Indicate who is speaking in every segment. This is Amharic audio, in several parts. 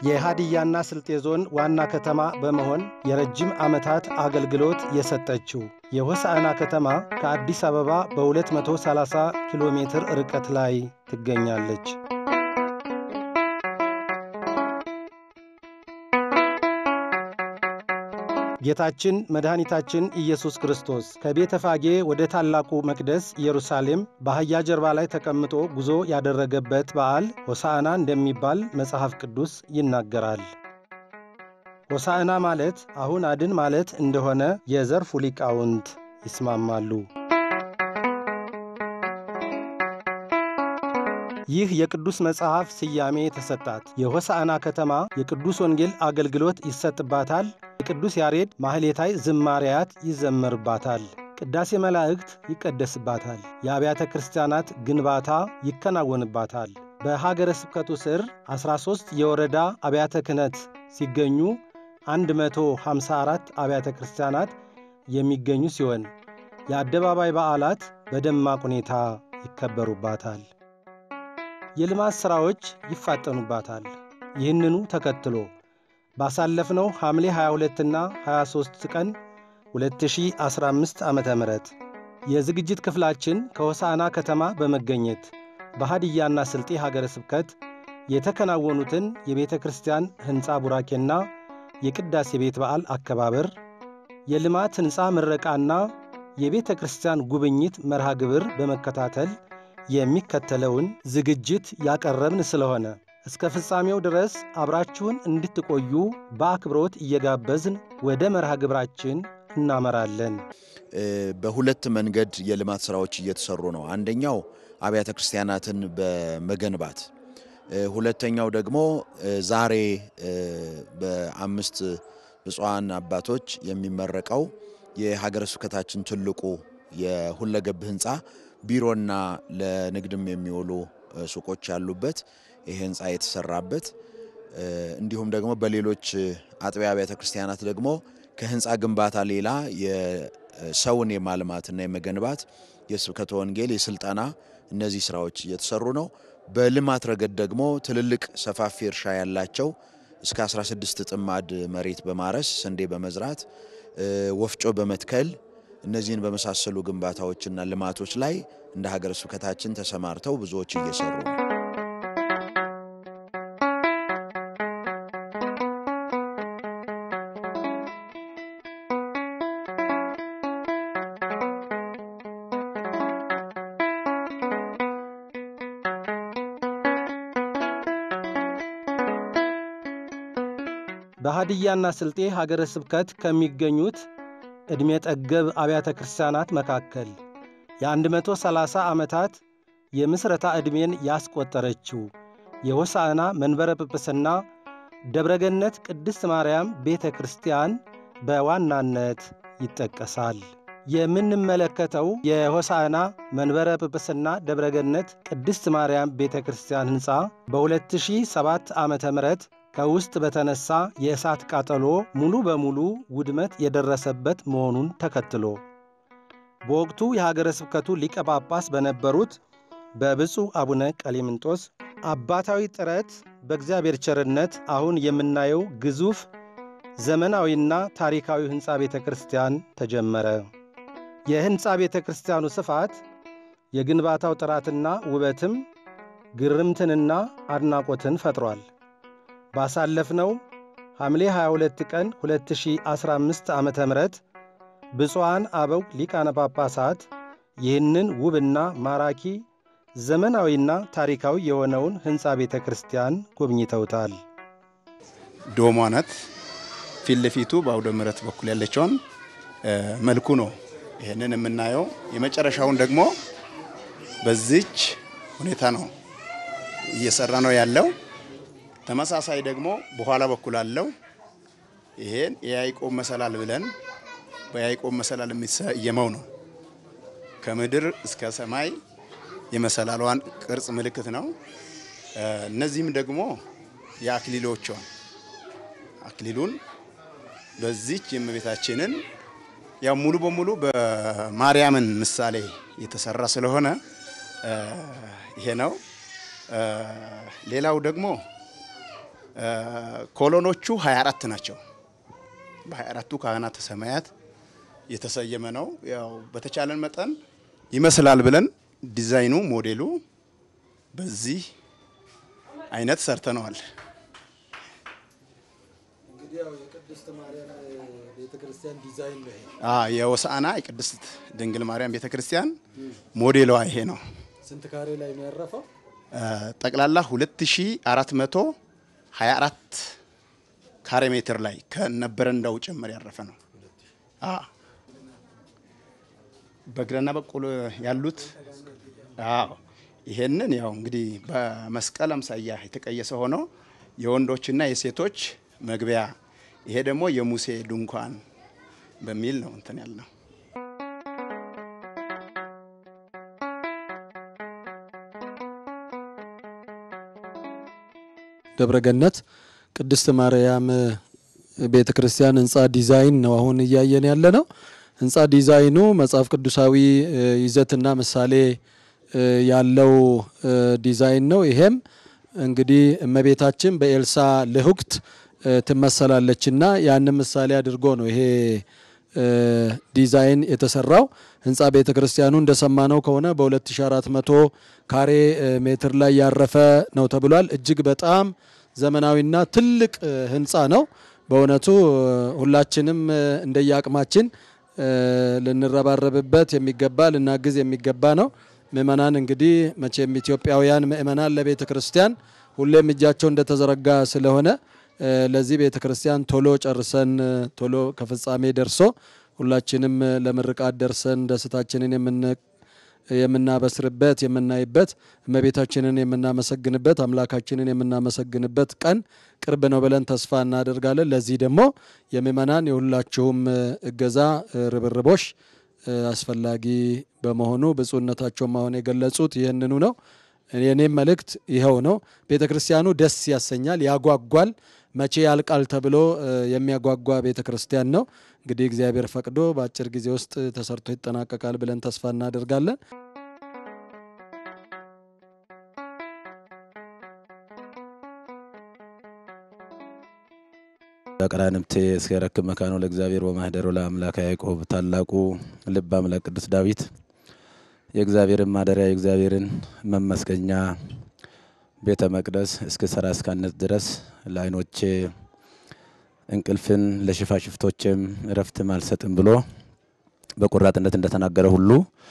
Speaker 1: የሃዲያና ስልጤ ዞን ዋና ከተማ በመሆን የረጅም ዓመታት አገልግሎት የሰጠችው የሆሳዕና ከተማ ከአዲስ አበባ በ230 ኪሎ ሜትር ርቀት ላይ ትገኛለች። ጌታችን መድኃኒታችን ኢየሱስ ክርስቶስ ከቤተ ፋጌ ወደ ታላቁ መቅደስ ኢየሩሳሌም በአህያ ጀርባ ላይ ተቀምጦ ጉዞ ያደረገበት በዓል ሆሳዕና እንደሚባል መጽሐፍ ቅዱስ ይናገራል። ሆሳዕና ማለት አሁን አድን ማለት እንደሆነ የዘርፉ ሊቃውንት ይስማማሉ። ይህ የቅዱስ መጽሐፍ ስያሜ የተሰጣት የሆሳዕና ከተማ የቅዱስ ወንጌል አገልግሎት ይሰጥባታል። የቅዱስ ያሬድ ማህሌታይ ዝማሪያት ይዘመርባታል። ቅዳሴ መላእክት ይቀደስባታል። የአብያተ ክርስቲያናት ግንባታ ይከናወንባታል። በሀገረ ስብከቱ ስር 13 የወረዳ አብያተ ክህነት ሲገኙ 154 አብያተ ክርስቲያናት የሚገኙ ሲሆን የአደባባይ በዓላት በደማቅ ሁኔታ ይከበሩባታል። የልማት ሥራዎች ይፋጠኑባታል። ይህንኑ ተከትሎ ባሳለፍነው ሐምሌ 22ና 23 ቀን 2015 ዓ ም የዝግጅት ክፍላችን ከሆሳዕና ከተማ በመገኘት በሃዲያና ስልጤ ሀገረ ስብከት የተከናወኑትን የቤተ ክርስቲያን ሕንፃ ቡራኬና የቅዳሴ ቤት በዓል አከባበር፣ የልማት ሕንፃ ምረቃና የቤተ ክርስቲያን ጉብኝት መርሃ ግብር በመከታተል የሚከተለውን ዝግጅት ያቀረብን ስለሆነ እስከ ፍጻሜው ድረስ አብራችሁን እንድትቆዩ በአክብሮት እየጋበዝን ወደ መርሃ ግብራችን እናመራለን።
Speaker 2: በሁለት መንገድ የልማት ስራዎች እየተሰሩ ነው። አንደኛው አብያተ ክርስቲያናትን በመገንባት ሁለተኛው ደግሞ ዛሬ በአምስት ብፁዓን አባቶች የሚመረቀው የሀገረ ስብከታችን ትልቁ የሁለገብ ህንፃ ቢሮና ለንግድም የሚውሉ ሱቆች ያሉበት ይህ ህንፃ የተሰራበት እንዲሁም ደግሞ በሌሎች አጥቢያ አብያተ ክርስቲያናት ደግሞ ከህንፃ ግንባታ ሌላ የሰውን የማልማትና የመገንባት የስብከተ ወንጌል የስልጠና እነዚህ ስራዎች እየተሰሩ ነው። በልማት ረገድ ደግሞ ትልልቅ ሰፋፊ እርሻ ያላቸው እስከ 16 ጥማድ መሬት በማረስ ስንዴ በመዝራት ወፍጮ በመትከል እነዚህን በመሳሰሉ ግንባታዎችና ልማቶች ላይ እንደ ሀገረ ስብከታችን ተሰማርተው ብዙዎች እየሰሩ ነው።
Speaker 1: በሃዲያና ስልጤ ሀገረ ስብከት ከሚገኙት ዕድሜ ጠገብ አብያተ ክርስቲያናት መካከል የ130 ዓመታት የምስረታ ዕድሜን ያስቆጠረችው የሆሳዕና መንበረ ጵጵስና ደብረገነት ቅድስት ማርያም ቤተ ክርስቲያን በዋናነት ይጠቀሳል። የምንመለከተው የሆሳዕና መንበረ ጵጵስና ደብረገነት ቅድስት ማርያም ቤተ ክርስቲያን ሕንፃ በ2007 ዓ ም ከውስጥ በተነሳ የእሳት ቃጠሎ ሙሉ በሙሉ ውድመት የደረሰበት መሆኑን ተከትሎ በወቅቱ የሀገረ ስብከቱ ሊቀ ጳጳስ በነበሩት በብፁዕ አቡነ ቀሌምንጦስ አባታዊ ጥረት በእግዚአብሔር ቸርነት አሁን የምናየው ግዙፍ ዘመናዊና ታሪካዊ ሕንፃ ቤተ ክርስቲያን ተጀመረ። የሕንፃ ቤተ ክርስቲያኑ ስፋት፣ የግንባታው ጥራትና ውበትም ግርምትንና አድናቆትን ፈጥሯል። ባሳለፍነው ሐምሌ 22 ቀን 2015 ዓ ም ብፁዓን አበው ሊቃነ ጳጳሳት ይህንን ውብና ማራኪ ዘመናዊና ታሪካዊ የሆነውን ሕንፃ ቤተ ክርስቲያን ጎብኝተውታል።
Speaker 3: ዶሟ ናት። ፊት ለፊቱ በአውደ ምሕረት በኩል ያለችውን መልኩ ነው ይህንን የምናየው። የመጨረሻውን ደግሞ በዚች ሁኔታ ነው እየሰራ ነው ያለው። ተመሳሳይ ደግሞ በኋላ በኩል አለው። ይሄን የያዕቆብ መሰላል ብለን በያዕቆብ መሰላል የሚሰየመው ነው። ከምድር እስከ ሰማይ የመሰላሏን ቅርጽ ምልክት ነው። እነዚህም ደግሞ የአክሊሎቿን አክሊሉን በዚች የእመቤታችንን ያው ሙሉ በሙሉ በማርያምን ምሳሌ የተሰራ ስለሆነ ይሄ ነው። ሌላው ደግሞ ኮሎኖቹ 24 ናቸው። በ24ቱ ካህናተ ሰማያት የተሰየመ ነው። ያው በተቻለን መጠን ይመስላል ብለን ዲዛይኑ ሞዴሉ በዚህ አይነት ሰርተነዋል። የሆሳዕና የቅድስት ድንግል ማርያም ቤተክርስቲያን ሞዴሏ ይሄ ነው።
Speaker 1: ስንት ካሬ ላይ ነው ያረፈው?
Speaker 3: ጠቅላላ 2424 ካሬ ሜትር ላይ ከነበረንዳው ጭምር ያረፈ ነው። በግራና በኩል ያሉት አዎ፣ ይሄንን ያው እንግዲህ በመስቀል አምሳያ የተቀየሰ ሆኖ የወንዶችና የሴቶች መግቢያ፣ ይሄ ደግሞ የሙሴ ድንኳን በሚል ነው እንትን ያልነው።
Speaker 4: ደብረገነት ቅድስት ማርያም ቤተ ክርስቲያን ህንፃ ዲዛይን ነው አሁን እያየን ያለ ነው። ህንፃ ዲዛይኑ መጽሐፍ ቅዱሳዊ ይዘትና ምሳሌ ያለው ዲዛይን ነው። ይሄም እንግዲህ እመቤታችን በኤልሳ ልሁክት ትመሰላለችና ያንን ምሳሌ አድርጎ ነው ይሄ ዲዛይን የተሰራው። ህንፃ ቤተ ክርስቲያኑ እንደሰማነው ከሆነ በ2400 ካሬ ሜትር ላይ ያረፈ ነው ተብሏል። እጅግ በጣም ዘመናዊና ትልቅ ህንፃ ነው። በእውነቱ ሁላችንም እንደየአቅማችን ልንረባረብበት የሚገባ ልናግዝ የሚገባ ነው። ምእመናን እንግዲህ መቼም ኢትዮጵያውያን ምእመናን ለቤተ ክርስቲያን ሁሌም እጃቸው እንደተዘረጋ ስለሆነ ለዚህ ቤተ ክርስቲያን ቶሎ ጨርሰን ቶሎ ከፍጻሜ ደርሶ ሁላችንም ለምርቃት ደርሰን ደስታችንን የምናበስርበት የምናይበት እመቤታችንን የምናመሰግንበት አምላካችንን የምናመሰግንበት ቀን ቅርብ ነው ብለን ተስፋ እናደርጋለን። ለዚህ ደግሞ የምእመናን የሁላችሁም እገዛ ርብርቦሽ አስፈላጊ በመሆኑ ብፁዕነታቸውም አሁን የገለጹት ይህንኑ ነው። የኔም መልእክት ይኸው ነው። ቤተ ክርስቲያኑ ደስ ያሰኛል፣ ያጓጓል። መቼ ያልቃል ተብሎ የሚያጓጓ ቤተ ክርስቲያን ነው። እንግዲህ እግዚአብሔር ፈቅዶ በአጭር ጊዜ ውስጥ ተሰርቶ ይጠናቀቃል ብለን ተስፋ እናደርጋለን።
Speaker 5: በቀራንብቴ እስከ ረክብ መካኖ ለእግዚአብሔር ወማህደሮ ለአምላክ ያዕቆብ ታላቁ ልብ አምላክ ቅዱስ ዳዊት የእግዚአብሔርን ማደሪያ የእግዚአብሔርን መመስገኛ ቤተ መቅደስ እስከ ሰራ እስካነት ድረስ ለዓይኖቼ እንቅልፍን ለሽፋሽፍቶችም እረፍትም አልሰጥም ብሎ በቆራጥነት እንደተናገረ ሁሉ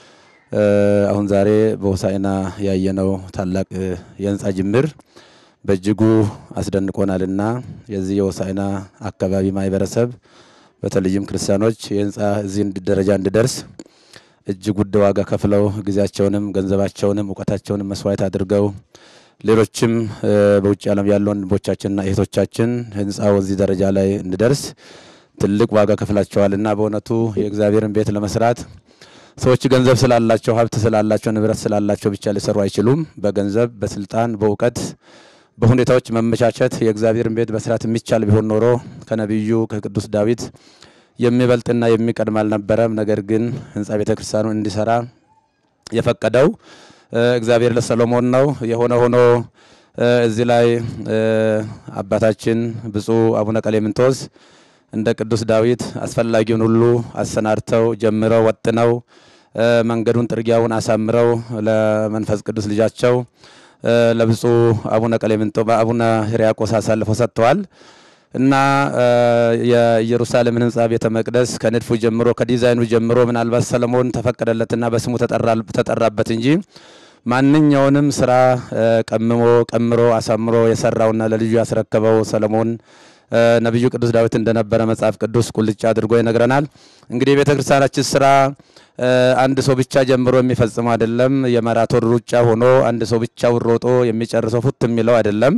Speaker 5: አሁን ዛሬ በሆሳዕና ያየነው ታላቅ የህንፃ ጅምር በእጅጉ አስደንቆናልና የዚህ የሆሳዕና አካባቢ ማህበረሰብ በተለይም ክርስቲያኖች የህንፃ እዚህ ደረጃ እንዲደርስ እጅግ ውድ ዋጋ ከፍለው ጊዜያቸውንም ገንዘባቸውንም እውቀታቸውንም መስዋዕት አድርገው ሌሎችም በውጭ ዓለም ያሉ ወንድሞቻችንና እህቶቻችን ህንፃው እዚህ ደረጃ ላይ እንዲደርስ ትልቅ ዋጋ ከፍላቸዋልና በእውነቱ የእግዚአብሔርን ቤት ለመስራት ሰዎች ገንዘብ ስላላቸው ሀብት ስላላቸው ንብረት ስላላቸው ብቻ ሊሰሩ አይችሉም። በገንዘብ በስልጣን በእውቀት በሁኔታዎች መመቻቸት የእግዚአብሔርን ቤት መስራት የሚቻል ቢሆን ኖሮ ከነቢዩ ከቅዱስ ዳዊት የሚበልጥና የሚቀድም አልነበረም። ነገር ግን ህንፃ ቤተ ክርስቲያኑ እንዲሰራ የፈቀደው እግዚአብሔር ለሰሎሞን ነው። የሆነ ሆኖ እዚህ ላይ አባታችን ብፁዕ አቡነ ቀሌምንጦስ እንደ ቅዱስ ዳዊት አስፈላጊውን ሁሉ አሰናድተው ጀምረው ወጥነው መንገዱን ጥርጊያውን አሳምረው ለመንፈስ ቅዱስ ልጃቸው ለብፁዕ አቡነ ቀሌምንጦ አቡነ ሕርያቆስ አሳልፈው ሰጥተዋል እና የኢየሩሳሌምን ህንፃ ቤተ መቅደስ ከንድፉ ጀምሮ ከዲዛይኑ ጀምሮ ምናልባት ሰለሞን ተፈቀደለትና በስሙ ተጠራበት እንጂ ማንኛውንም ስራ ቀምሞ ቀምሮ አሳምሮ የሰራውና ለልጁ ያስረከበው ሰለሞን ነቢዩ ቅዱስ ዳዊት እንደነበረ መጽሐፍ ቅዱስ ቁልጭ አድርጎ ይነግረናል። እንግዲህ የቤተ ክርስቲያናችን ስራ አንድ ሰው ብቻ ጀምሮ የሚፈጽመው አይደለም። የማራቶን ሩጫ ሆኖ አንድ ሰው ብቻውን ሮጦ የሚጨርሰው ፉት የሚለው አይደለም።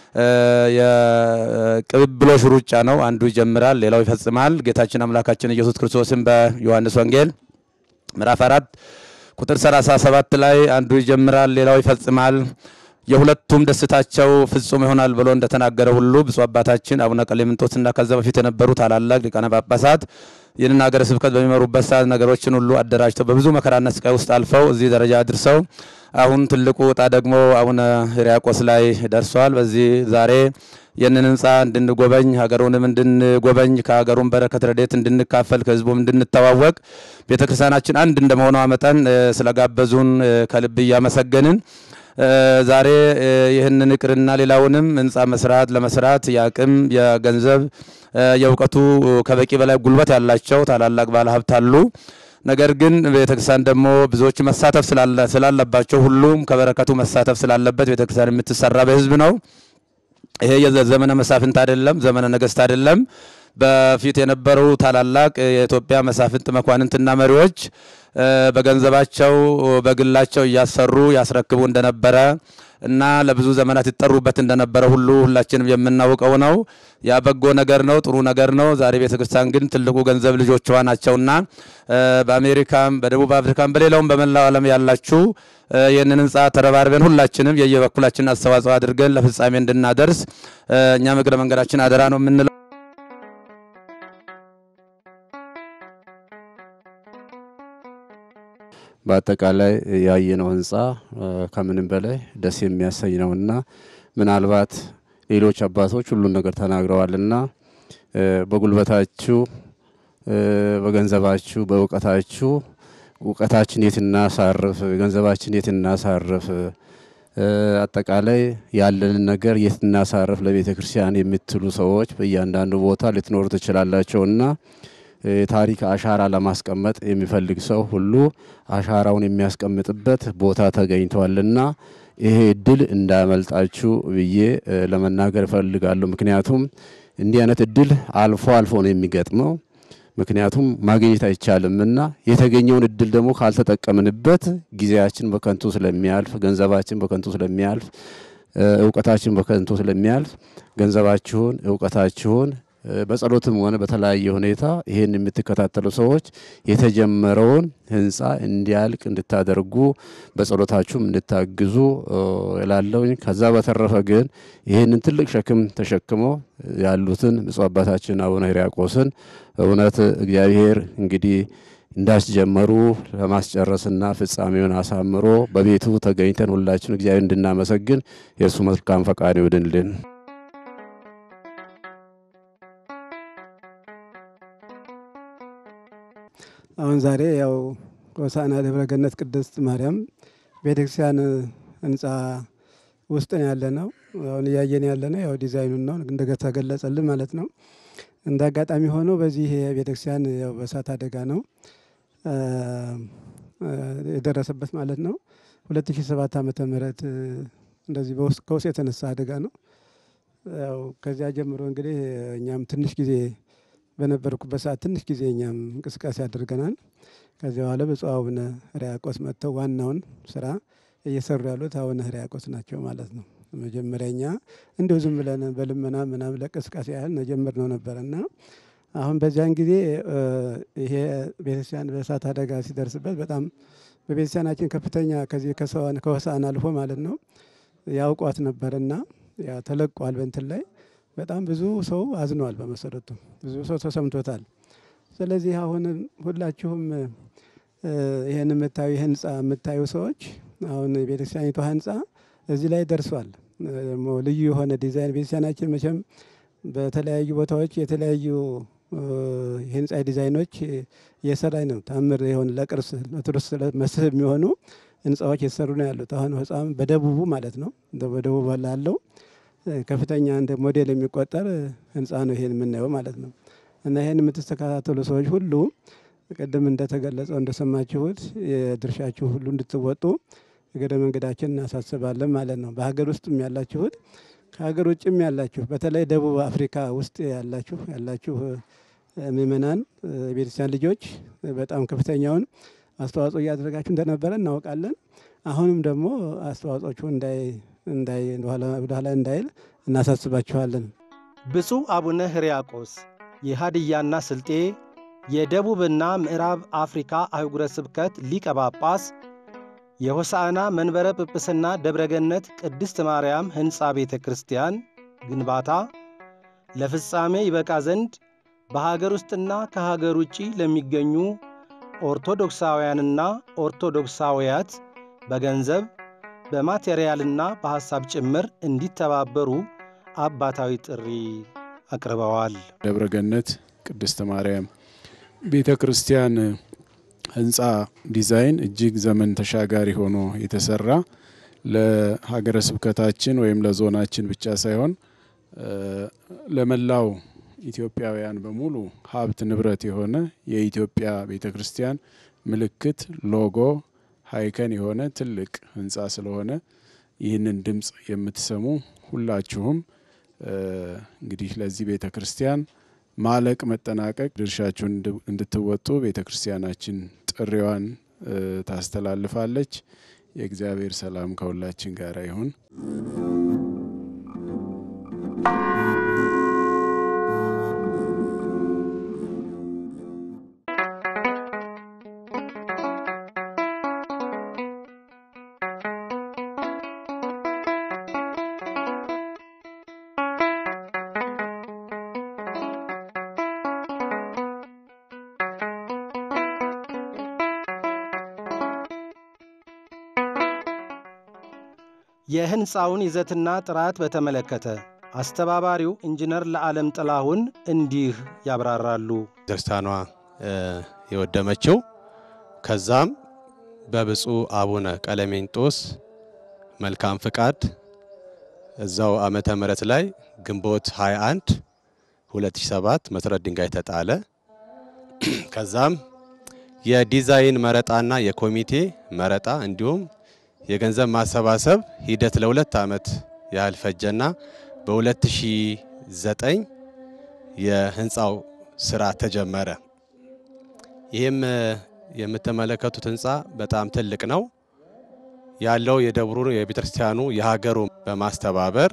Speaker 5: የቅብብሎሽ ሩጫ ነው። አንዱ ይጀምራል፣ ሌላው ይፈጽማል። ጌታችን አምላካችን ኢየሱስ ክርስቶስን በዮሐንስ ወንጌል ምዕራፍ አራት ቁጥር 37 ላይ አንዱ ይጀምራል፣ ሌላው ይፈጽማል የሁለቱም ደስታቸው ፍጹም ይሆናል ብሎ እንደተናገረ ሁሉ ብፁዕ አባታችን አቡነ ቀሌምንጦስና ከዛ በፊት የነበሩ ታላላቅ ሊቃነ ጳጳሳት ይህንን ሀገረ ስብከት በሚመሩበት ሰዓት ነገሮችን ሁሉ አደራጅተው በብዙ መከራና ስቃይ ውስጥ አልፈው እዚህ ደረጃ አድርሰው አሁን ትልቁ እጣ ደግሞ አቡነ ሕርያቆስ ላይ ደርሷል። በዚህ ዛሬ ይህንን ህንፃ እንድንጎበኝ ሀገሩንም እንድንጎበኝ ከሀገሩን በረከት ረድኤት እንድንካፈል ከህዝቡም እንድንተዋወቅ ቤተክርስቲያናችን አንድ እንደመሆኗ መጠን ስለጋበዙን ከልብ እያመሰገንን ዛሬ ይህንን እቅርና ሌላውንም ህንፃ መስራት ለመስራት የአቅም የገንዘብ የእውቀቱ ከበቂ በላይ ጉልበት ያላቸው ታላላቅ ባለሀብት አሉ። ነገር ግን ቤተክርስቲያን ደግሞ ብዙዎች መሳተፍ ስላለባቸው ሁሉም ከበረከቱ መሳተፍ ስላለበት ቤተክርስቲያን የምትሰራ በህዝብ ነው። ይሄ የዘመነ መሳፍንት አይደለም፣ ዘመነ ነገስት አይደለም። በፊት የነበሩ ታላላቅ የኢትዮጵያ መሳፍንት መኳንንትና መሪዎች በገንዘባቸው በግላቸው እያሰሩ ያስረክቡ እንደነበረ እና ለብዙ ዘመናት ይጠሩበት እንደነበረ ሁሉ ሁላችንም የምናውቀው ነው። ያ በጎ ነገር ነው፣ ጥሩ ነገር ነው። ዛሬ ቤተክርስቲያን ግን ትልቁ ገንዘብ ልጆቿ ናቸውና በአሜሪካም፣ በደቡብ አፍሪካም፣ በሌላውም በመላው ዓለም ያላችሁ ይህንን ህንፃ ተረባርበን ሁላችንም የየበኩላችን አስተዋጽኦ አድርገን ለፍጻሜ እንድናደርስ እኛም እግረ መንገዳችን አደራ ነው የምንለው።
Speaker 6: በአጠቃላይ ያየነው ህንፃ ከምንም በላይ ደስ የሚያሰኝ ነውና ምናልባት ሌሎች አባቶች ሁሉን ነገር ተናግረዋልና በጉልበታችሁ፣ በገንዘባችሁ፣ በእውቀታችሁ እውቀታችን የት እናሳርፍ፣ ገንዘባችን የት እናሳርፍ፣ አጠቃላይ ያለንን ነገር የት እናሳርፍ ለቤተ ክርስቲያን የምትሉ ሰዎች በእያንዳንዱ ቦታ ልትኖሩ ትችላላቸውና የታሪክ አሻራ ለማስቀመጥ የሚፈልግ ሰው ሁሉ አሻራውን የሚያስቀምጥበት ቦታ ተገኝቷልና ይሄ እድል እንዳያመልጣችሁ ብዬ ለመናገር እፈልጋለሁ። ምክንያቱም እንዲህ አይነት እድል አልፎ አልፎ ነው የሚገጥመው። ምክንያቱም ማግኘት አይቻልምና የተገኘውን እድል ደግሞ ካልተጠቀምንበት ጊዜያችን በከንቱ ስለሚያልፍ፣ ገንዘባችን በከንቱ ስለሚያልፍ፣ እውቀታችን በከንቱ ስለሚያልፍ ገንዘባችሁን እውቀታችሁን በጸሎትም ሆነ በተለያየ ሁኔታ ይህን የምትከታተሉ ሰዎች የተጀመረውን ህንፃ እንዲያልቅ እንድታደርጉ በጸሎታችሁም እንድታግዙ እላለሁኝ። ከዛ በተረፈ ግን ይህንን ትልቅ ሸክም ተሸክመው ያሉትን ብፁዕ አባታችን አቡነ ሕርያቆስን እውነት እግዚአብሔር እንግዲህ እንዳስጀመሩ ለማስጨረስና ፍጻሜውን አሳምሮ በቤቱ ተገኝተን ሁላችን እግዚአብሔር እንድናመሰግን የእርሱ መልካም ፈቃድ ይሁንልን።
Speaker 7: አሁን ዛሬ ያው ሆሳዕና ደብረ ገነት ቅድስት ማርያም ቤተክርስቲያን ህንፃ ውስጥ ነው ያለ ነው። አሁን እያየን ያለ ነው ያው ዲዛይኑን ነው እንደተገለጸልን ማለት ነው። እንደ አጋጣሚ ሆኖ በዚህ ቤተክርስቲያን ያው በእሳት አደጋ ነው የደረሰበት ማለት ነው። 2007 ዓመተ ምህረት እንደዚህ ከውስጥ የተነሳ አደጋ ነው። ያው ከዚያ ጀምሮ እንግዲህ እኛም ትንሽ ጊዜ በነበርኩበት ሰዓት ትንሽ ጊዜ እኛም እንቅስቃሴ አድርገናል። ከዚያ በኋላ ብፁዕ አቡነ ሕርያቆስ መጥተው ዋናውን ስራ እየሰሩ ያሉት አቡነ ሕርያቆስ ናቸው ማለት ነው። መጀመሪያ እኛ እንዲሁ ዝም ብለን በልመና ምናምን ለቅስቃሴ ያህል ነጀምር ነው ነበረና አሁን በዚያን ጊዜ ይሄ ቤተክርስቲያን በእሳት አደጋ ሲደርስበት በጣም በቤተክርስቲያናችን ከፍተኛ ከዚህ ከሆሳዕና አልፎ ማለት ነው ያውቋት ነበርና ያ ተለቋል በእንትን ላይ በጣም ብዙ ሰው አዝኗል። በመሰረቱ ብዙ ሰው ተሰምቶታል። ስለዚህ አሁን ሁላችሁም ይህን የምታዩ ህንፃ የምታዩ ሰዎች አሁን የቤተክርስቲያኒቷ ህንፃ እዚህ ላይ ደርሷል። ደግሞ ልዩ የሆነ ዲዛይን ቤተክርስቲያናችን መቼም በተለያዩ ቦታዎች የተለያዩ የህንፃ ዲዛይኖች እየሰራኝ ነው። ታምር የሆነ ለቅርስ ለቱሪስት መስህብ የሚሆኑ ህንፃዎች የተሰሩ ነው ያሉት። አሁን ህፃም በደቡቡ ማለት ነው በደቡብ ላለው ከፍተኛ እንደ ሞዴል የሚቆጠር ህንፃ ነው ይሄን የምናየው ማለት ነው። እና ይሄን የምትስተካተሉ ሰዎች ሁሉ ቅድም እንደተገለጸው እንደሰማችሁት የድርሻችሁ ሁሉ እንድትወጡ እግረ መንገዳችን እናሳስባለን ማለት ነው። በሀገር ውስጥም ያላችሁት ከሀገር ውጭም ያላችሁ በተለይ ደቡብ አፍሪካ ውስጥ ያላችሁ ያላችሁ ምእመናን የቤተክርስቲያን ልጆች በጣም ከፍተኛውን አስተዋጽኦ እያደረጋችሁ እንደነበረ እናውቃለን። አሁንም ደግሞ አስተዋጽኦችሁ እንዳይ ወደኋላ እንዳይል እናሳስባችኋለን።
Speaker 1: ብፁዕ አቡነ ሕርያቆስ የሃድያና ስልጤ የደቡብና ምዕራብ አፍሪካ አህጉረ ስብከት ሊቀ ጳጳስ የሆሳዕና መንበረ ጵጵስና ደብረገነት ቅድስት ማርያም ሕንፃ ቤተ ክርስቲያን ግንባታ ለፍጻሜ ይበቃ ዘንድ በሀገር ውስጥና ከሀገር ውጪ ለሚገኙ ኦርቶዶክሳውያንና ኦርቶዶክሳውያት በገንዘብ በማቴሪያልና በሐሳብ ጭምር እንዲተባበሩ አባታዊ ጥሪ አቅርበዋል።
Speaker 8: ደብረገነት ቅድስት ማርያም ቤተ ክርስቲያን ህንፃ ዲዛይን እጅግ ዘመን ተሻጋሪ ሆኖ የተሰራ ለሀገረ ስብከታችን ወይም ለዞናችን ብቻ ሳይሆን ለመላው ኢትዮጵያውያን በሙሉ ሀብት ንብረት የሆነ የኢትዮጵያ ቤተ ክርስቲያን ምልክት ሎጎ ሀይከን የሆነ ትልቅ ህንፃ ስለሆነ ይህንን ድምፅ የምትሰሙ ሁላችሁም እንግዲህ ለዚህ ቤተ ክርስቲያን ማለቅ መጠናቀቅ ድርሻችሁን እንድትወጡ ቤተ ክርስቲያናችን ጥሪዋን ታስተላልፋለች። የእግዚአብሔር ሰላም ከሁላችን ጋር ይሁን።
Speaker 1: የህንፃውን ይዘትና ጥራት በተመለከተ አስተባባሪው ኢንጂነር ለዓለም ጥላሁን እንዲህ ያብራራሉ።
Speaker 9: ቤተክርስቲያኗ የወደመችው ከዛም በብፁዕ አቡነ ቀለሜንጦስ መልካም ፍቃድ እዛው ዓመተ ምህረት ላይ ግንቦት 21 2007 መሰረት ድንጋይ ተጣለ። ከዛም የዲዛይን መረጣና የኮሚቴ መረጣ እንዲሁም የገንዘብ ማሰባሰብ ሂደት ለሁለት ዓመት ያህል ፈጀና በ2009 የህንፃው ስራ ተጀመረ። ይህም የምትመለከቱት ህንፃ በጣም ትልቅ ነው። ያለው የደብሩ የቤተክርስቲያኑ የሀገሩ በማስተባበር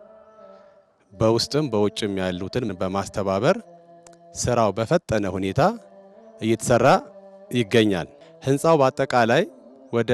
Speaker 9: በውስጥም በውጭም ያሉትን በማስተባበር ስራው በፈጠነ ሁኔታ እየተሰራ ይገኛል። ህንፃው በአጠቃላይ ወደ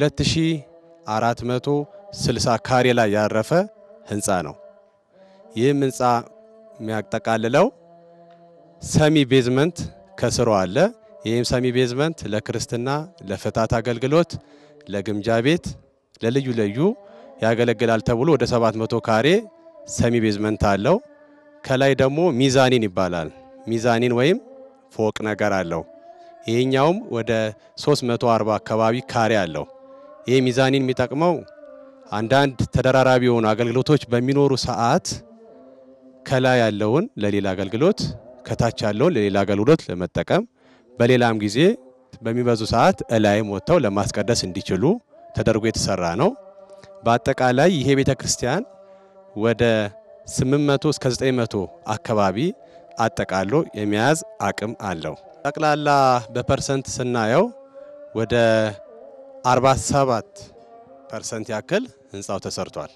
Speaker 9: 2460 ካሬ ላይ ያረፈ ህንፃ ነው። ይህም ህንፃ የሚያጠቃልለው ሰሚ ቤዝመንት ከስሩ አለ። ይህም ሰሚ ቤዝመንት ለክርስትና፣ ለፍታት አገልግሎት፣ ለግምጃ ቤት፣ ለልዩ ልዩ ያገለግላል ተብሎ ወደ 700 ካሬ ሰሚ ቤዝመንት አለው። ከላይ ደግሞ ሚዛኒን ይባላል። ሚዛኒን ወይም ፎቅ ነገር አለው። ይሄኛውም ወደ 340 አካባቢ ካሬ አለው። ይህ ሚዛኒን የሚጠቅመው አንዳንድ ተደራራቢ የሆኑ አገልግሎቶች በሚኖሩ ሰዓት ከላይ ያለውን ለሌላ አገልግሎት ከታች ያለውን ለሌላ አገልግሎት ለመጠቀም በሌላም ጊዜ በሚበዙ ሰዓት እላይም ወጥተው ለማስቀደስ እንዲችሉ ተደርጎ የተሰራ ነው። በአጠቃላይ ይሄ ቤተ ክርስቲያን ወደ 800 እስከ 900 አካባቢ አጠቃሎ የመያዝ አቅም አለው። ጠቅላላ በፐርሰንት ስናየው ወደ 47 ፐርሰንት ያክል ህንፃው ተሰርቷል።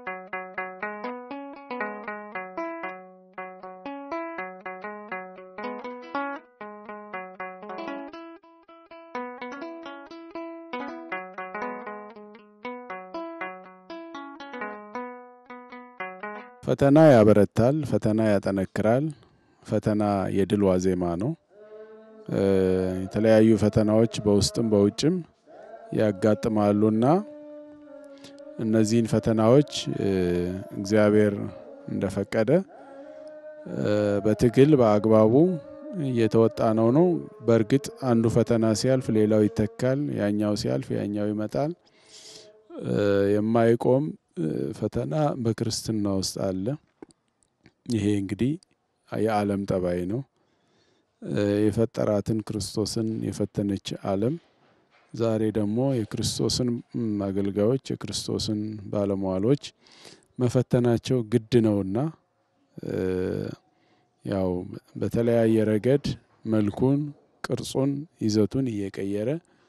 Speaker 8: ፈተና ያበረታል፣ ፈተና ያጠነክራል። ፈተና የድል ዋዜማ ነው። የተለያዩ ፈተናዎች በውስጥም በውጭም ያጋጥማሉና እነዚህን ፈተናዎች እግዚአብሔር እንደፈቀደ በትግል በአግባቡ እየተወጣ ነው ነው። በእርግጥ አንዱ ፈተና ሲያልፍ ሌላው ይተካል፣ ያኛው ሲያልፍ ያኛው ይመጣል። የማይቆም ፈተና በክርስትና ውስጥ አለ። ይሄ እንግዲህ የዓለም ጠባይ ነው። የፈጠራትን ክርስቶስን የፈተነች ዓለም ዛሬ ደግሞ የክርስቶስን አገልጋዮች የክርስቶስን ባለሟሎች መፈተናቸው ግድ ነውና ያው በተለያየ ረገድ መልኩን፣ ቅርጹን፣ ይዘቱን እየቀየረ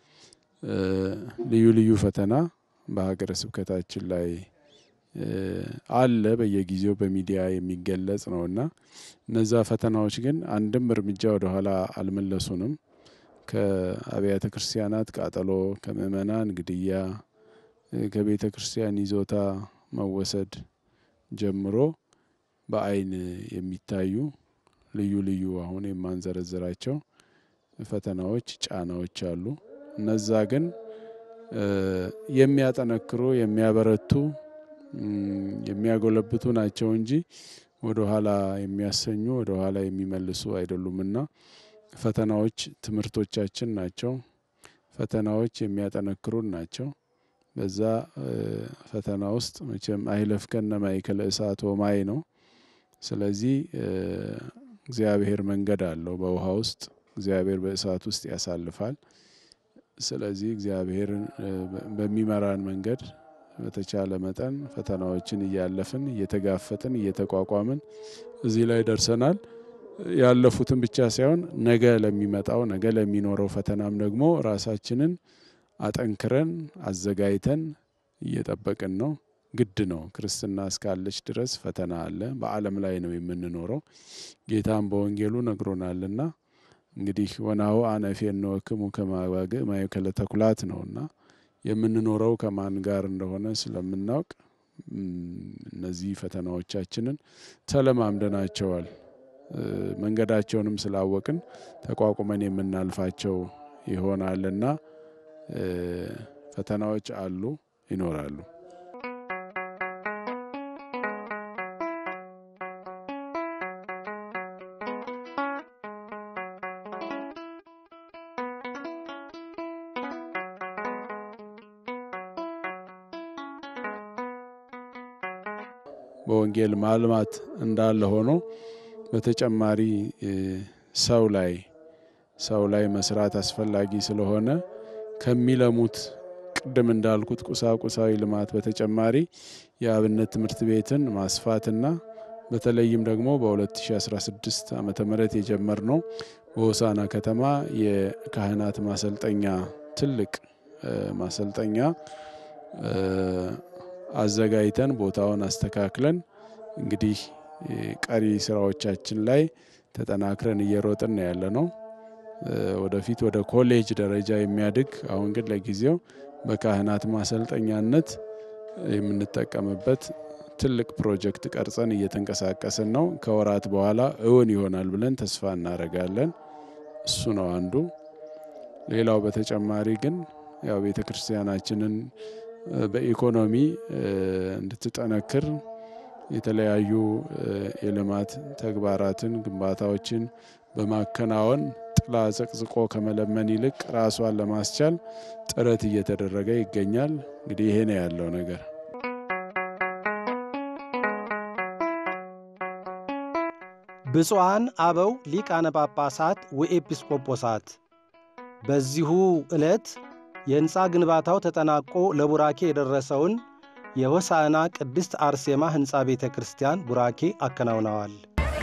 Speaker 8: ልዩ ልዩ ፈተና በሀገረ ስብከታችን ላይ አለ። በየጊዜው በሚዲያ የሚገለጽ ነውና እነዛ ፈተናዎች ግን አንድም እርምጃ ወደኋላ አልመለሱንም። ከአብያተ ክርስቲያናት ቃጠሎ፣ ከምእመናን ግድያ፣ ከቤተ ክርስቲያን ይዞታ መወሰድ ጀምሮ በአይን የሚታዩ ልዩ ልዩ አሁን የማንዘረዝራቸው ፈተናዎች፣ ጫናዎች አሉ። እነዛ ግን የሚያጠነክሩ የሚያበረቱ የሚያጎለብቱ ናቸው እንጂ ወደ ኋላ የሚያሰኙ ወደ ኋላ የሚመልሱ አይደሉምና ፈተናዎች ትምህርቶቻችን ናቸው። ፈተናዎች የሚያጠነክሩን ናቸው። በዛ ፈተና ውስጥ መቼም አይለፍከነ ማእከለ እሳት ወማይ ነው። ስለዚህ እግዚአብሔር መንገድ አለው በውሃ ውስጥ እግዚአብሔር በእሳት ውስጥ ያሳልፋል። ስለዚህ እግዚአብሔርን በሚመራን መንገድ በተቻለ መጠን ፈተናዎችን እያለፍን እየተጋፈጥን እየተቋቋምን እዚህ ላይ ደርሰናል። ያለፉትን ብቻ ሳይሆን ነገ ለሚመጣው ነገ ለሚኖረው ፈተናም ደግሞ ራሳችንን አጠንክረን አዘጋጅተን እየጠበቅን ነው። ግድ ነው። ክርስትና እስካለች ድረስ ፈተና አለ። በዓለም ላይ ነው የምንኖረው። ጌታም በወንጌሉ ነግሮናልና እንግዲህ ወናሁ አነ እፌንወክሙ ከመ አባግዕ ማእከለ ተኩላት ነውና የምንኖረው ከማን ጋር እንደሆነ ስለምናውቅ እነዚህ ፈተናዎቻችንን ተለማምደናቸዋል። መንገዳቸውንም ስላወቅን ተቋቁመን የምናልፋቸው ይሆናልና ፈተናዎች አሉ፣ ይኖራሉ። በወንጌል ማልማት እንዳለ ሆኖ በተጨማሪ ሰው ላይ ሰው ላይ መስራት አስፈላጊ ስለሆነ ከሚለሙት ቅድም እንዳልኩት ቁሳቁሳዊ ልማት በተጨማሪ የአብነት ትምህርት ቤትን ማስፋትና በተለይም ደግሞ በ2016 ዓ ም የጀመርነው በሆሳና ከተማ የካህናት ማሰልጠኛ ትልቅ ማሰልጠኛ አዘጋጅተን ቦታውን አስተካክለን እንግዲህ ቀሪ ስራዎቻችን ላይ ተጠናክረን እየሮጥን ያለ ነው። ወደፊት ወደ ኮሌጅ ደረጃ የሚያድግ አሁን ግን ለጊዜው በካህናት ማሰልጠኛነት የምንጠቀምበት ትልቅ ፕሮጀክት ቀርጸን እየተንቀሳቀስን ነው። ከወራት በኋላ እውን ይሆናል ብለን ተስፋ እናደርጋለን። እሱ ነው አንዱ። ሌላው በተጨማሪ ግን ያው ቤተ ክርስቲያናችንን በኢኮኖሚ እንድትጠነክር የተለያዩ የልማት ተግባራትን ግንባታዎችን በማከናወን ጥላ ዘቅዝቆ ከመለመን ይልቅ ራሷን ለማስቻል ጥረት እየተደረገ ይገኛል። እንግዲህ ይሄ ነው ያለው ነገር።
Speaker 1: ብፁዓን አበው ሊቃነ ጳጳሳት ወኤጲስቆጶሳት በዚሁ ዕለት የሕንፃ ግንባታው ተጠናቆ ለቡራኬ የደረሰውን የሆሳዕና ቅድስት አርሴማ ሕንፃ ቤተ ክርስቲያን ቡራኬ አከናውነዋል።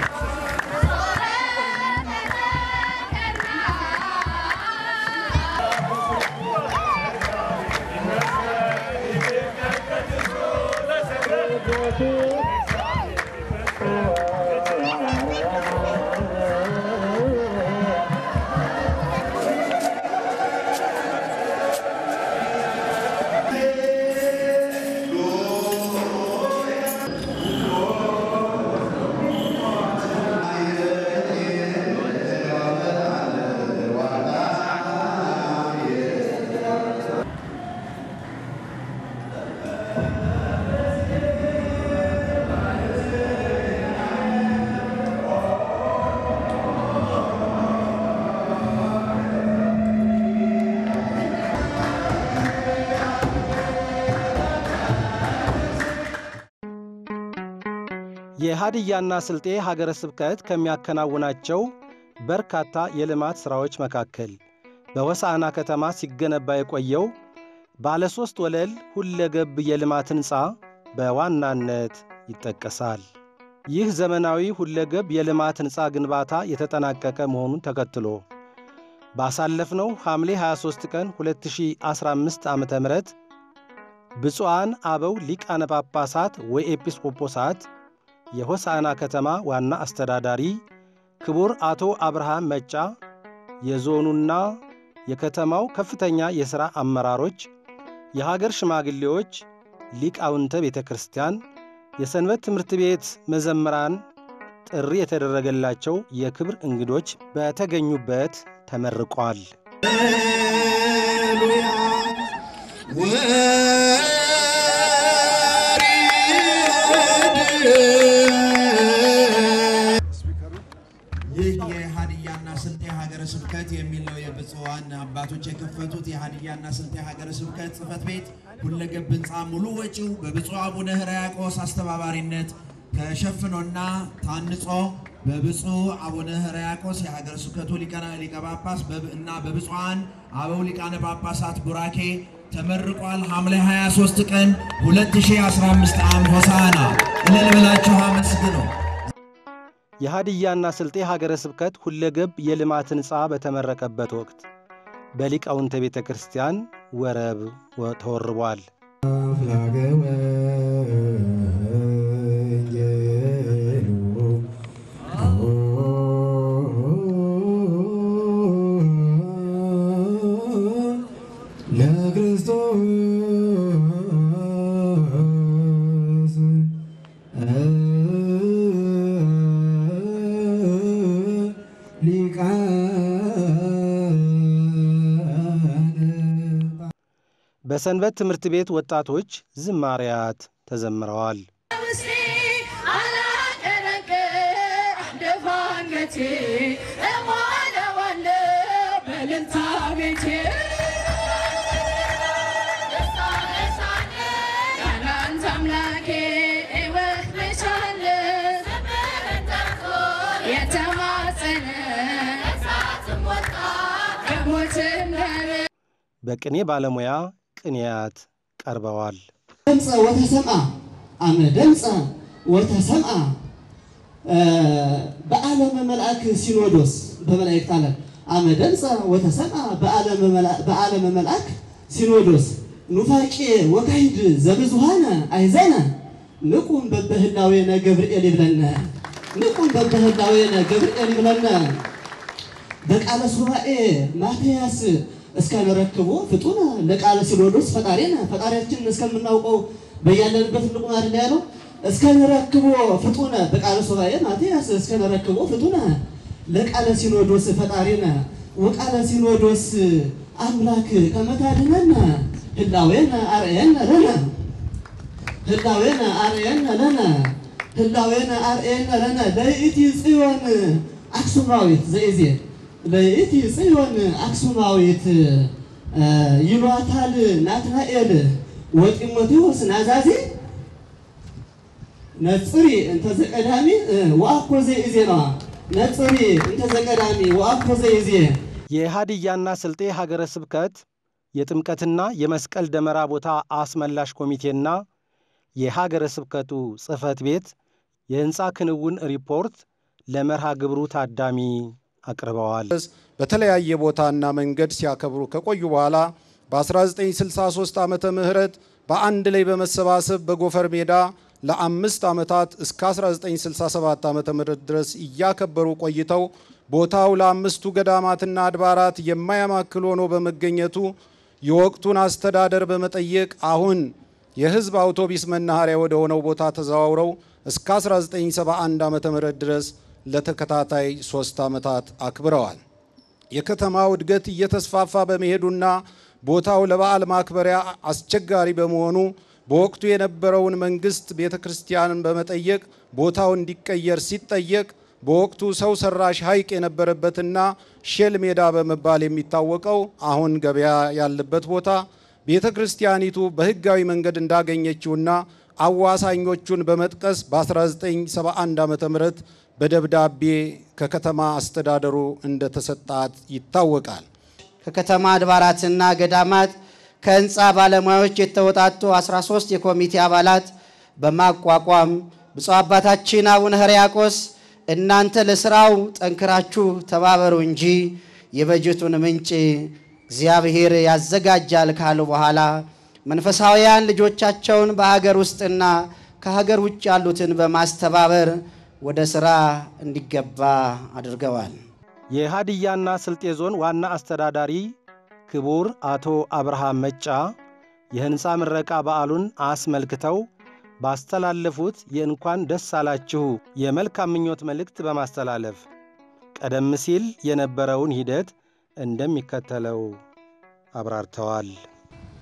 Speaker 1: የሀዲያና ስልጤ ሀገረ ስብከት ከሚያከናውናቸው በርካታ የልማት ሥራዎች መካከል በሆሳዕና ከተማ ሲገነባ የቆየው ባለ ሦስት ወለል ሁለገብ የልማት ሕንፃ በዋናነት ይጠቀሳል። ይህ ዘመናዊ ሁለገብ የልማት ሕንፃ ግንባታ የተጠናቀቀ መሆኑን ተከትሎ ባሳለፍነው ሐምሌ 23 ቀን 2015 ዓ ም ብፁዓን አበው ሊቃነ ጳጳሳት ወኤጲስቆጶሳት የሆሳዕና ከተማ ዋና አስተዳዳሪ ክቡር አቶ አብርሃም መጫ፣ የዞኑና የከተማው ከፍተኛ የሥራ አመራሮች፣ የሀገር ሽማግሌዎች፣ ሊቃውንተ ቤተ ክርስቲያን፣ የሰንበት ትምህርት ቤት መዘምራን፣ ጥሪ የተደረገላቸው የክብር እንግዶች በተገኙበት ተመርቋል።
Speaker 10: ይህ የሀዲያና ስልጤ ሀገረ ስብከት የሚል ነው። የብፁዓን አባቶች የከፈቱት የሀዲያና ስልጤ ሀገረ ስብከት ጽሕፈት ቤት ሁለገብ ህንፃ ሙሉ ወጪው በብፁዕ አቡነ ሕርያቆስ አስተባባሪነት ተሸፍኖና ታንጾ በብፁዕ አቡነ ሕርያቆስ የሀገረ ስብከቱ ሊቀ ጳጳስ እና በብፁዓን አበው ሊቃነ ጳጳሳት ቡራኬ ተመርቋል። ሐምሌ 23 ቀን 2015 ዓ.ም ሆሳዕና እልል ብላችሁ አመስግኑ።
Speaker 1: የሀዲያና ስልጤ ሀገረ ስብከት ሁለገብ የልማት ሕንፃ በተመረቀበት ወቅት በሊቃውንተ ቤተ ክርስቲያን ወረብ ተወርቧል። በሰንበት ትምህርት ቤት ወጣቶች ዝማሪያት ተዘምረዋል። በቅኔ ባለሙያ ቅኔያት ቀርበዋል።
Speaker 11: ደምፀ ወተሰምአ አመ ደምፀ ወተሰምአ በዓለመ መልአክ ሲኖዶስ በመላእክት ዓለም አመ ደምፀ ወተሰምአ በዓለመ መልአክ ሲኖዶስ ኑፋቄ ወካይድ ዘብዙሃነ አይዘነ ንቁም በበህላዌነ ገብርኤል ይብለነ ንቁም በበህላዌነ ገብርኤል ይብለነ በቃለ ሱባኤ ማትያስ እስከንረክቦ ፍጡነ ለቃለ ሲኖዶስ ፈጣሪነ ፈጣሪያችን እስከምናውቀው በያለንበት እንቁም አይደል ያለው። እስከንረክቦ ፍጡነ በቃለ ሱባኤ ማትያስ እስከንረክቦ ፍጡነ ለቃለ ሲኖዶስ ፈጣሪነ ወቃለ ሲኖዶስ አምላክ ከመታድነነ ህላዌነ አርአየነ ለነ ህላዌነ አርአየነ ለነ ህላዌነ አርአየነ ለነ ለይእቲ ጽዮን አክሱማዊት ዘእዜ ለይእቲ ጽዮን አክሱማዊት ይሏታል ናትናኤል ወጢሞቴዎስ ናዛዜ ነጽሪ እንተ ዘቀዳሚ ወአኮ ዘእዜ ነዋ ነጽሪ እንተ ዘቀዳሚ ወአኮ ዘእዜ
Speaker 1: የሀዲያና ስልጤ ሀገረ ስብከት የጥምቀትና የመስቀል ደመራ ቦታ አስመላሽ ኮሚቴና የሀገረ ስብከቱ ጽሕፈት ቤት የሕንፃ ክንውን ሪፖርት ለመርሃ ግብሩ ታዳሚ አቅርበዋል።
Speaker 12: በተለያየ ቦታና መንገድ ሲያከብሩ ከቆዩ በኋላ በ1963 ዓመተ ምህረት በአንድ ላይ በመሰባሰብ በጎፈር ሜዳ ለአምስት ዓመታት እስከ 1967 ዓመተ ምህረት ድረስ እያከበሩ ቆይተው ቦታው ለአምስቱ ገዳማትና አድባራት የማያማክል ሆኖ በመገኘቱ የወቅቱን አስተዳደር በመጠየቅ አሁን የሕዝብ አውቶቢስ መናኸሪያ ወደ ሆነው ቦታ ተዘዋውረው እስከ 1971 ዓመተ ምህረት ድረስ ለተከታታይ ሶስት ዓመታት አክብረዋል። የከተማው እድገት እየተስፋፋ በመሄዱና ቦታው ለበዓል ማክበሪያ አስቸጋሪ በመሆኑ በወቅቱ የነበረውን መንግስት ቤተ ክርስቲያንን በመጠየቅ ቦታው እንዲቀየር ሲጠየቅ በወቅቱ ሰው ሰራሽ ሐይቅ የነበረበትና ሼል ሜዳ በመባል የሚታወቀው አሁን ገበያ ያለበት ቦታ ቤተ ክርስቲያኒቱ በሕጋዊ መንገድ እንዳገኘችውና አዋሳኞቹን በመጥቀስ በ1971 ዓ ም በደብዳቤ ከከተማ አስተዳደሩ እንደተሰጣት ይታወቃል።
Speaker 13: ከከተማ አድባራትና ገዳማት ከህንፃ ባለሙያዎች የተወጣጡ 13 የኮሚቴ አባላት በማቋቋም ብፁዕ አባታችን አቡነ ሕርያቆስ እናንተ ለስራው ጠንክራችሁ ተባበሩ እንጂ የበጀቱን ምንጭ እግዚአብሔር ያዘጋጃል ካሉ በኋላ መንፈሳውያን ልጆቻቸውን በሀገር ውስጥና ከሀገር ውጭ ያሉትን በማስተባበር ወደ ሥራ እንዲገባ አድርገዋል።
Speaker 1: የሀዲያና ስልጤ ዞን ዋና አስተዳዳሪ ክቡር አቶ አብርሃም መጫ የሕንፃ ምረቃ በዓሉን አስመልክተው ባስተላለፉት የእንኳን ደስ አላችሁ የመልካም ምኞት መልእክት በማስተላለፍ ቀደም ሲል የነበረውን ሂደት እንደሚከተለው አብራርተዋል።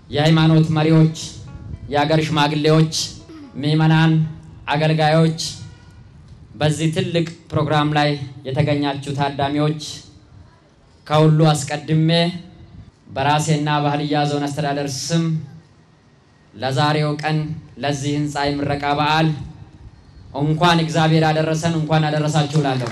Speaker 14: የሃይማኖት መሪዎች፣ የአገር ሽማግሌዎች፣ ምዕመናን፣ አገልጋዮች፣ በዚህ ትልቅ ፕሮግራም ላይ የተገኛችሁ ታዳሚዎች ከሁሉ አስቀድሜ በራሴና በሀዲያ ዞን አስተዳደር ስም ለዛሬው ቀን ለዚህ ህንፃ የምረቃ በዓል እንኳን እግዚአብሔር አደረሰን እንኳን አደረሳችሁ እላለሁ።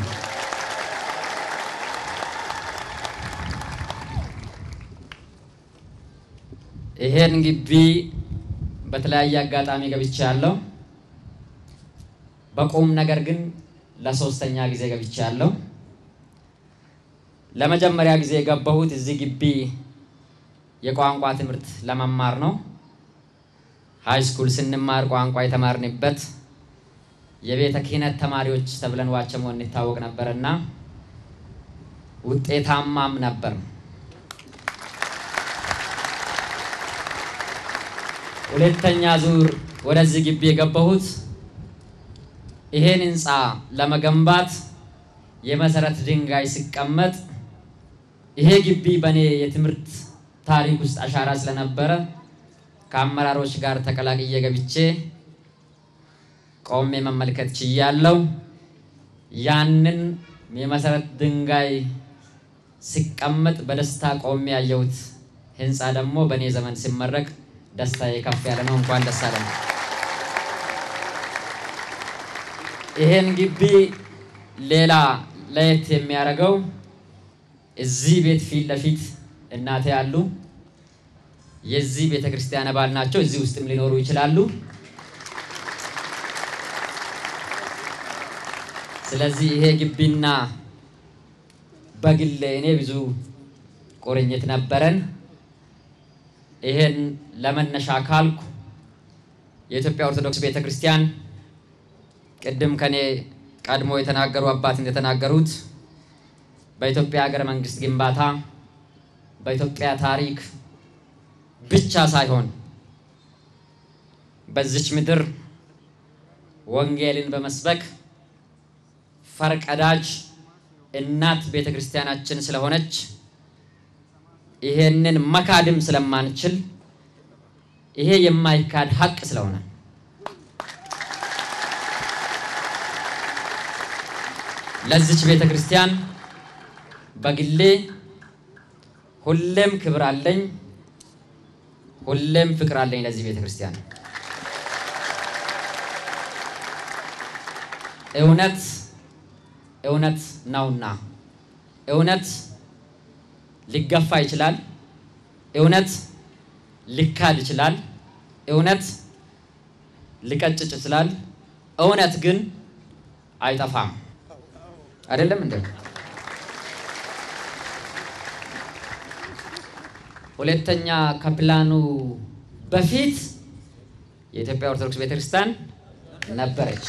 Speaker 14: ይሄን ግቢ በተለያየ አጋጣሚ ገብቼ ያለው በቁም ነገር ግን ለሶስተኛ ጊዜ ገብቼ ያለው ለመጀመሪያ ጊዜ የገባሁት እዚህ ግቢ የቋንቋ ትምህርት ለመማር ነው። ሃይ ስኩል ስንማር ቋንቋ የተማርንበት የቤተ ክህነት ተማሪዎች ተብለን ዋቸሞ እንታወቅ ነበርና ውጤታማም ነበር። ሁለተኛ ዙር ወደዚህ ግቢ የገባሁት ይሄን ህንፃ ለመገንባት የመሰረት ድንጋይ ሲቀመጥ ይሄ ግቢ በእኔ የትምህርት ታሪክ ውስጥ አሻራ ስለነበረ ከአመራሮች ጋር ተቀላቅዬ ገብቼ ቆሜ መመልከት ችያለሁ። ያንን የመሰረት ድንጋይ ሲቀመጥ በደስታ ቆሜ ያየሁት ህንፃ ደግሞ በእኔ ዘመን ሲመረቅ ደስታዬ ከፍ ያለ ነው። እንኳን ደስ አለን። ይሄን ግቢ ሌላ ለየት የሚያደርገው እዚህ ቤት ፊት ለፊት እናቴ ያሉ የዚህ ቤተ ክርስቲያን አባል ናቸው። እዚህ ውስጥም ሊኖሩ ይችላሉ። ስለዚህ ይሄ ግቢና በግሌ እኔ ብዙ ቁርኝት ነበረን። ይሄን ለመነሻ ካልኩ የኢትዮጵያ ኦርቶዶክስ ቤተ ክርስቲያን ቅድም ከኔ ቀድሞ የተናገሩ አባት እንደተናገሩት በኢትዮጵያ ሀገረ መንግስት ግንባታ በኢትዮጵያ ታሪክ ብቻ ሳይሆን በዚች ምድር ወንጌልን በመስበክ ፈርቀዳጅ እናት ቤተ ክርስቲያናችን ስለሆነች ይሄንን መካድም ስለማንችል ይሄ የማይካድ ሀቅ ስለሆነ ለዚች ቤተ ክርስቲያን በግሌ ሁሌም ክብር አለኝ፣ ሁሌም ፍቅር አለኝ ለዚህ ቤተ ክርስቲያን። እውነት እውነት ነውና እውነት ሊገፋ ይችላል። እውነት ሊካድ ይችላል። እውነት ሊቀጭጭ ይችላል። እውነት ግን አይጠፋም። አይደለም እንዴ? ሁለተኛ ከፕላኑ በፊት የኢትዮጵያ ኦርቶዶክስ ቤተክርስቲያን ነበረች።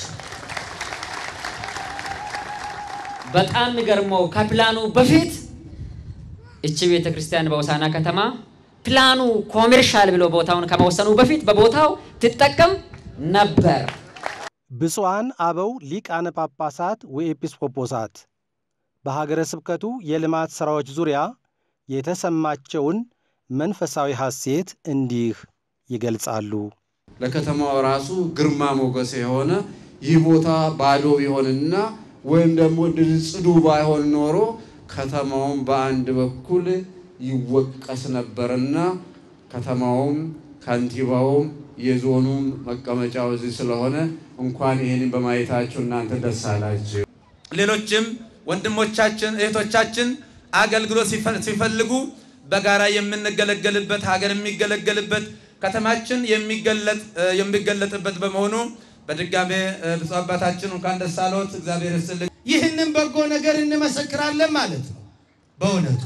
Speaker 14: በጣም የሚገርመው ከፕላኑ በፊት እቺ ቤተክርስቲያን በሆሳዕና ከተማ ፕላኑ ኮሜርሻል ብሎ ቦታውን ከመወሰኑ በፊት በቦታው ትጠቀም ነበር።
Speaker 1: ብፁዓን አበው ሊቃነ ጳጳሳት ወኤጲስቆጶሳት በሀገረ ስብከቱ የልማት ሥራዎች ዙሪያ የተሰማቸውን መንፈሳዊ ሐሴት እንዲህ ይገልጻሉ።
Speaker 15: ለከተማው ራሱ ግርማ ሞገስ የሆነ ይህ ቦታ ባዶ ቢሆንና ወይም ደግሞ ጽዱ ባይሆን ኖሮ ከተማውም በአንድ በኩል ይወቀስ ነበርና ከተማውም ከንቲባውም የዞኑም መቀመጫው እዚህ ስለሆነ እንኳን ይህንን በማየታችሁ እናንተ ደስ አላችሁ።
Speaker 16: ሌሎችም ወንድሞቻችን እህቶቻችን አገልግሎት ሲፈልጉ በጋራ የምንገለገልበት ሀገር የሚገለገልበት ከተማችን የሚገለጥበት በመሆኑ በድጋሜ ብፁዕ አባታችን እንኳን ደስ አለዎት። እግዚአብሔር ይስጥልኝ።
Speaker 10: ይህንን በጎ ነገር እንመሰክራለን ማለት ነው። በእውነቱ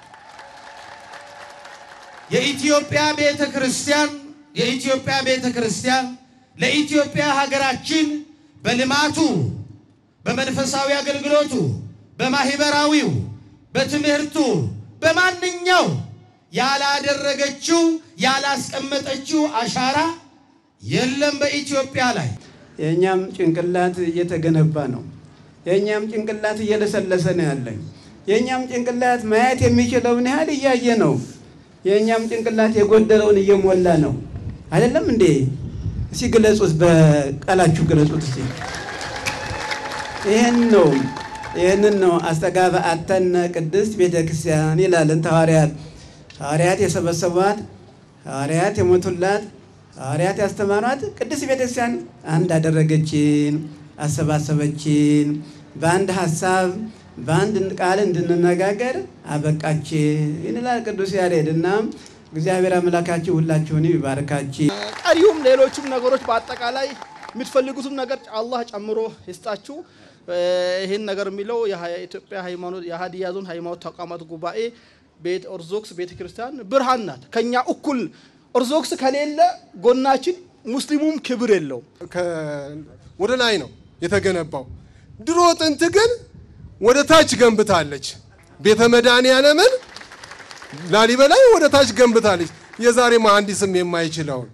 Speaker 10: የኢትዮጵያ ቤተ ክርስቲያን የኢትዮጵያ ቤተ ክርስቲያን ለኢትዮጵያ ሀገራችን በልማቱ፣ በመንፈሳዊ አገልግሎቱ፣ በማህበራዊው፣ በትምህርቱ፣ በማንኛው ያላደረገችው ያላስቀመጠችው አሻራ የለም በኢትዮጵያ ላይ።
Speaker 7: የእኛም ጭንቅላት እየተገነባ ነው። የእኛም ጭንቅላት እየለሰለሰ ነው ያለኝ። የእኛም ጭንቅላት ማየት የሚችለውን ያህል እያየ ነው። የእኛም ጭንቅላት የጎደለውን እየሞላ ነው። አይደለም እንዴ? እስኪ ግለጹት፣ በቃላችሁ ግለጹት እስኪ። ይህን ነው ይህንን ነው አስተጋባ አተነ ቅድስት ቤተ ክርስቲያን ይላልን ሐዋርያት ሐዋርያት የሰበሰቧት ሐዋርያት የሞቱላት ሐዋርያት ያስተማሯት ቅድስት ቤተ ክርስቲያን አንድ አደረገችን፣ አሰባሰበችን፣ በአንድ ሀሳብ በአንድ ቃል እንድንነጋገር አበቃችን ይላል ቅዱስ ያሬድ እና እግዚአብሔር አምላካችሁ ሁላችሁን ይባርካችሁ።
Speaker 17: ቀሪውም ሌሎችም ነገሮች በአጠቃላይ የምትፈልጉትም ነገር አላህ ጨምሮ ይስጣችሁ። ይህን ነገር የሚለው የኢትዮጵያ ሃይማኖት የሀዲያ ዞን ሃይማኖት ተቋማት ጉባኤ ቤተ ኦርቶዶክስ ቤተ ክርስቲያን ብርሃን ናት። ከኛ እኩል ኦርቶዶክስ ከሌለ ጎናችን ሙስሊሙም ክብር የለውም።
Speaker 18: ወደ ላይ ነው የተገነባው። ድሮ ጥንት ግን ወደ ታች ገንብታለች። ቤተ መድኃኔዓለምን ላሊበላይ ወደ ታች ገንብታለች። የዛሬ መሐንዲስም የማይችለውን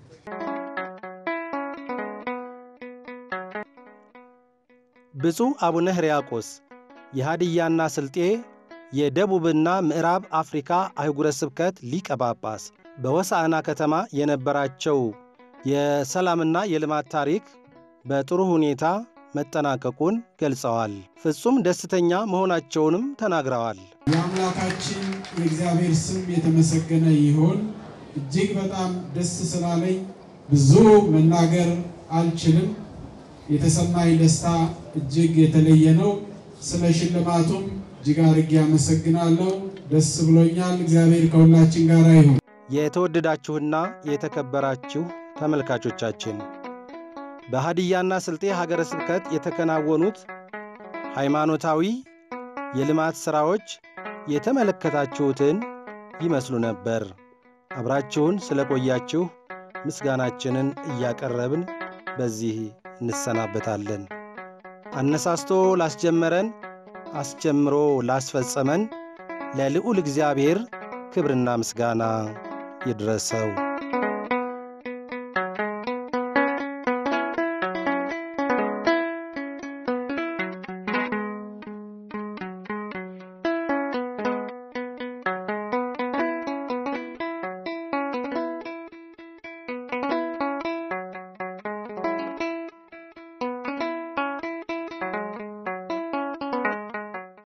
Speaker 1: ብፁዕ አቡነ ሕርያቆስ የሃዲያና ስልጤ የደቡብና ምዕራብ አፍሪካ አህጉረ ስብከት ሊቀ ጳጳስ በሆሳዕና ከተማ የነበራቸው የሰላምና የልማት ታሪክ በጥሩ ሁኔታ መጠናቀቁን ገልጸዋል። ፍጹም ደስተኛ መሆናቸውንም ተናግረዋል።
Speaker 19: የአምላካችን የእግዚአብሔር ስም የተመሰገነ ይሁን። እጅግ በጣም ደስ ስላለኝ ብዙ መናገር አልችልም። የተሰማኝ ደስታ እጅግ የተለየ ነው። ስለ ሽልማቱም እጅግ አድርጌ አመሰግናለሁ። ደስ ብሎኛል። እግዚአብሔር ከሁላችን ጋር ይሁን።
Speaker 1: የተወደዳችሁና የተከበራችሁ ተመልካቾቻችን በሃዲያና ስልጤ ሀገረ ስብከት የተከናወኑት ሃይማኖታዊ የልማት ሥራዎች የተመለከታችሁትን ይመስሉ ነበር። አብራችሁን ስለቆያችሁ ምስጋናችንን እያቀረብን በዚህ እንሰናበታለን። አነሳስቶ ላስጀመረን አስጀምሮ ላስፈጸመን ለልዑል እግዚአብሔር ክብርና ምስጋና ይድረሰው።